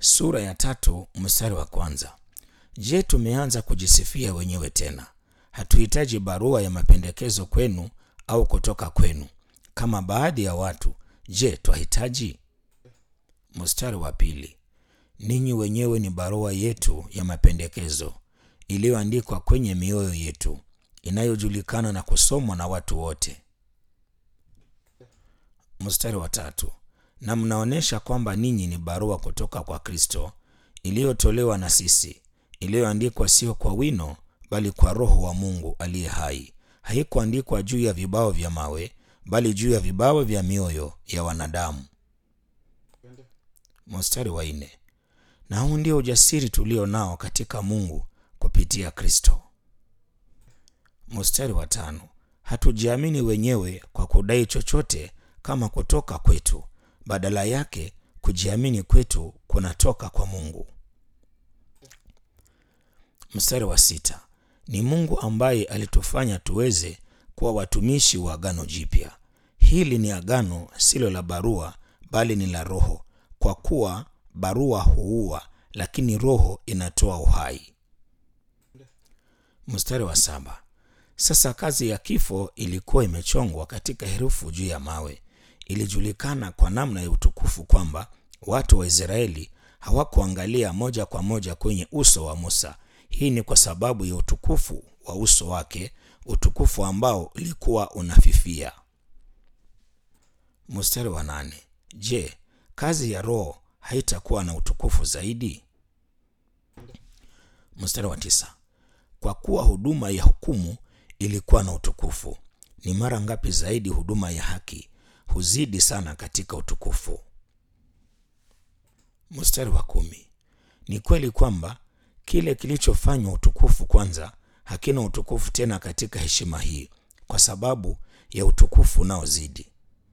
sura ya tatu mstari wa kwanza. Je, tumeanza kujisifia wenyewe tena? Hatuhitaji barua ya mapendekezo kwenu au kutoka kwenu kama baadhi ya watu. Je, twahitaji? Mstari wa pili. Ninyi wenyewe ni barua yetu ya mapendekezo iliyoandikwa kwenye mioyo yetu, inayojulikana na kusomwa na watu wote. Mstari wa tatu. Na mnaonyesha kwamba ninyi ni barua kutoka kwa Kristo iliyotolewa na sisi, iliyoandikwa sio kwa wino, bali kwa Roho wa Mungu aliye hai. Haikuandikwa juu ya vibao vya mawe, bali juu ya vibao vya mioyo ya wanadamu. Mstari wa nne. Na huu ndio ujasiri tulio nao katika Mungu kupitia Kristo. Mstari wa tano. Hatujiamini wenyewe kwa kudai chochote kama kutoka kwetu, badala yake kujiamini kwetu kunatoka kwa Mungu. Mstari wa sita. Ni Mungu ambaye alitufanya tuweze kuwa watumishi wa agano jipya. Hili ni agano silo la barua, bali ni la Roho, kwa kuwa barua huua, lakini Roho inatoa uhai. Mstari wa saba. Sasa kazi ya kifo ilikuwa imechongwa katika herufi juu ya mawe. Ilijulikana kwa namna ya utukufu kwamba watu wa Israeli hawakuangalia moja kwa moja kwenye uso wa Musa. Hii ni kwa sababu ya utukufu wa uso wake, utukufu ambao ulikuwa unafifia. Mstari wa nane. Je, kazi ya Roho haitakuwa na utukufu zaidi? Mstari wa tisa. Kwa kuwa huduma ya hukumu ilikuwa na utukufu, ni mara ngapi zaidi huduma ya haki huzidi sana katika utukufu. Mstari wa kumi. Ni kweli kwamba kile kilichofanywa utukufu kwanza hakina utukufu tena katika heshima hii, kwa sababu ya utukufu unaozidi.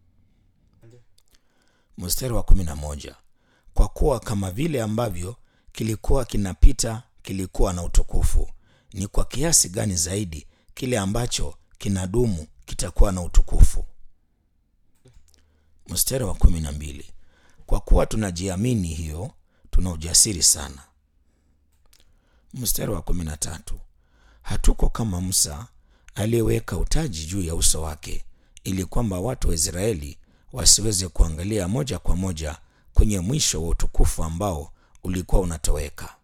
Mstari wa kumi na moja. Kwa kuwa kama vile ambavyo kilikuwa kinapita kilikuwa na utukufu, ni kwa kiasi gani zaidi kile ambacho kinadumu kitakuwa na utukufu. Mstari wa kumi na mbili. Kwa kuwa tunajiamini hiyo, tuna ujasiri sana. Mstari wa kumi na tatu. Hatuko kama Musa aliyeweka utaji juu ya uso wake, ili kwamba watu wa Israeli wasiweze kuangalia moja kwa moja kwenye mwisho wa utukufu ambao ulikuwa unatoweka.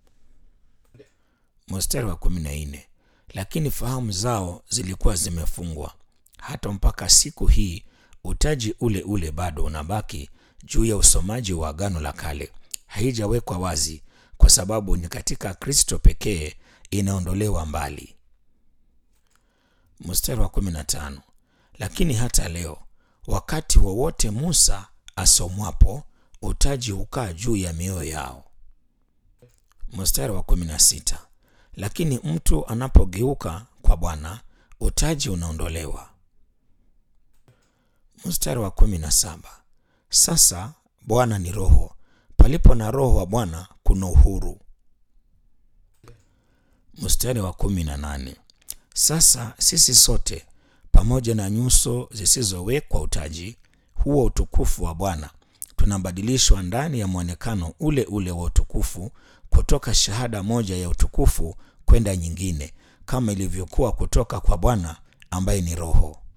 Mstari wa kumi na nne. Lakini fahamu zao zilikuwa zimefungwa hata mpaka siku hii utaji ule ule bado unabaki juu ya usomaji wa Agano la Kale. Haijawekwa wazi kwa sababu ni katika Kristo pekee inaondolewa mbali. Mstari wa kumi na tano. Lakini hata leo wakati wowote Musa asomwapo utaji hukaa juu ya mioyo yao. Mstari wa kumi na sita. Lakini mtu anapogeuka kwa Bwana utaji unaondolewa. Mstari wa kumi na saba. Sasa Bwana ni Roho, palipo na Roho wa Bwana kuna uhuru. Mstari wa kumi na nane. Sasa sisi sote pamoja na nyuso zisizowekwa utaji huo utukufu wa Bwana tunabadilishwa ndani ya mwonekano ule ule wa utukufu kutoka shahada moja ya utukufu kwenda nyingine, kama ilivyokuwa kutoka kwa Bwana ambaye ni Roho.